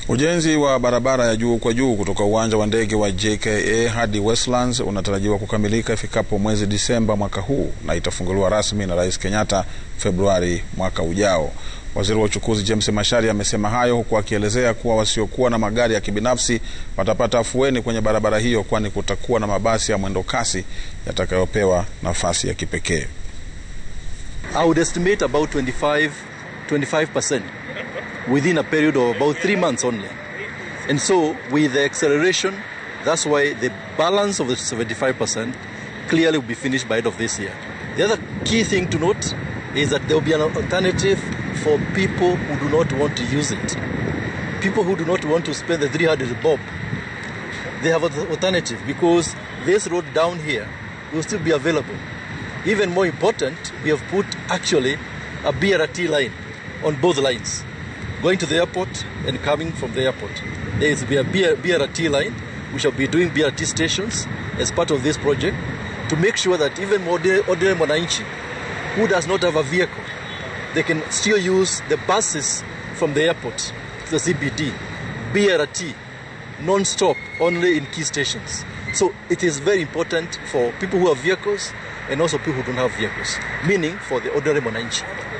Ujenzi wa barabara ya juu kwa juu kutoka uwanja wa ndege wa JKA hadi Westlands unatarajiwa kukamilika ifikapo mwezi Disemba mwaka huu na itafunguliwa rasmi na Rais Kenyatta Februari mwaka ujao. Waziri wa uchukuzi James Macharia amesema hayo huku akielezea kuwa wasiokuwa na magari ya kibinafsi watapata afueni kwenye barabara hiyo kwani kutakuwa na mabasi ya mwendo kasi yatakayopewa nafasi ya kipekee. I would estimate about 25, 25% within a period of about three months only. And so, with the acceleration, that's why the balance of the 75% clearly will be finished by end of this year. The other key thing to note is that there will be an alternative for people who do not want to use it. People who do not want to spend the 300 bob, they have an alternative because this road down here will still be available. Even more important, we have put actually a BRT line on both lines, going to the airport and coming from the airport. There is a BRT line. We shall be doing BRT stations as part of this project to make sure that even ordinary, ordinary Mwananchi who does not have a vehicle, they can still use the buses from the airport to the CBD, BRT, non-stop, only in key stations. So it is very important for people who have vehicles and also people who don't have vehicles, meaning for the ordinary Mwananchi.